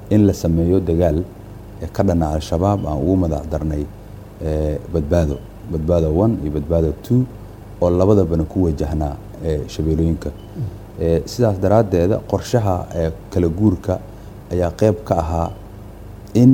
in la sameeyo dagaal ka dhana al-shabaab aan ugu madax darnay badbaado badbaado one iyo badbaado two oo labadabana ku wajahnaa shabeelooyinka sidaas daraaddeeda qorshaha kala guurka ayaa qeyb ka ahaa in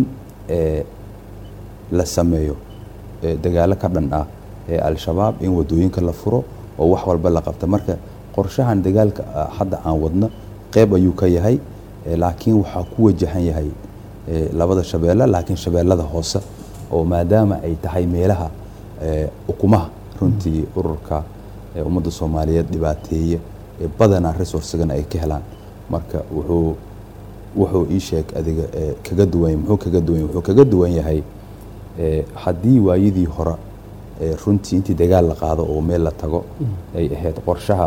la sameeyo dagaalo ka dhan ah ee al-shabaab in wadooyinka la furo oo wax walba la qabta marka qorshahan dagaalka hadda aan wadno qeyb ayuu ka yahay laakiin waxaa ku wajahan yahay labada shabeelle laakiin shabeellada hoose oo maadaama ay tahay meelaha ukumaha runtii ururka ummadda soomaaliyeed dhibaateeye badanaa resourcegana ay ka helaan marka wuxuu wuxuu ii sheeg adiga kaga duwan muxuu kaga duwan wuxuu kaga duwan yahay haddii waayadii hore runtii intii dagaal la qaado oo meel la tago ay ahayd qorshaha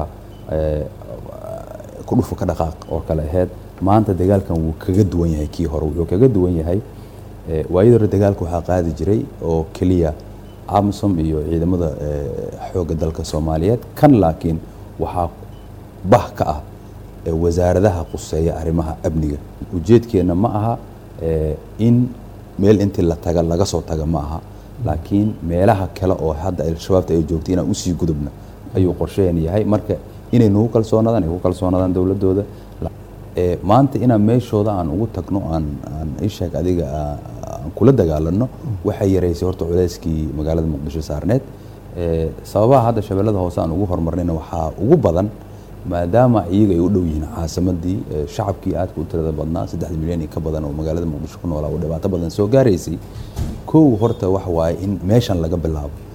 ku dhufu ka dhaqaaq oo kale ahayd maanta dagaalkan wuu kaga duwan yahay kii hore wuxuu kaga duwan yahay waayadii hore dagaalka waxaa qaadi jiray oo keliya amsom iyo ciidamada xoogga dalka soomaaliyeed kan laakiin waxaa bah ka ah wasaaradaha quseeya arrimaha amniga ujeedkeenna ma aha in meel intii la taga laga soo taga ma aha laakiin meelaha kale oo hadda al-shabaabta ay joogtay inaan usii gudubna ayuu qorshaheen yahay marka inay nagu kalsoonaadaan ay ku kalsoonaadaan dowladooda maanta inaan meeshooda aan ugu tagno aan aan isheeg adiga aan kula dagaalano waxay yaraysay horta culeyskii magaalada muqdisho saarneed sababaha hadda shabeellada hoose aan ugu horumarnayna waxaa ugu badan maadaama iyaga ay u dhow yihiin caasimadii shacabkii aadka u tirada badnaa saddex milyan iyo ka badan oo magaalada muqdisho ku noolaa oo dhibaato badan soo gaaraysay kow horta waxa waaye in meeshan laga bilaabo